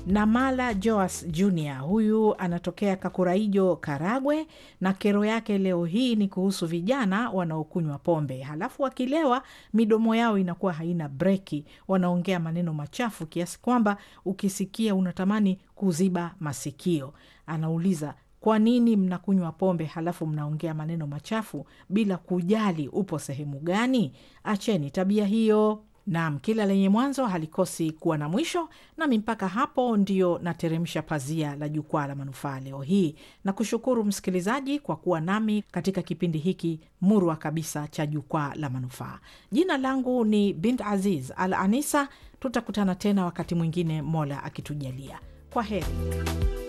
Namala Joas Jr huyu anatokea Kakuraijo, Karagwe, na kero yake leo hii ni kuhusu vijana wanaokunywa pombe, halafu wakilewa midomo yao inakuwa haina breki, wanaongea maneno machafu kiasi kwamba ukisikia unatamani kuziba masikio. Anauliza, kwa nini mnakunywa pombe halafu mnaongea maneno machafu bila kujali upo sehemu gani? Acheni tabia hiyo. Naam, kila lenye mwanzo halikosi kuwa na mwisho. Nami mpaka hapo ndio nateremsha pazia la jukwaa la manufaa leo hii, na kushukuru msikilizaji kwa kuwa nami katika kipindi hiki murwa kabisa cha jukwaa la manufaa. Jina langu ni Bint Aziz Al Anisa. Tutakutana tena wakati mwingine, Mola akitujalia. Kwa heri.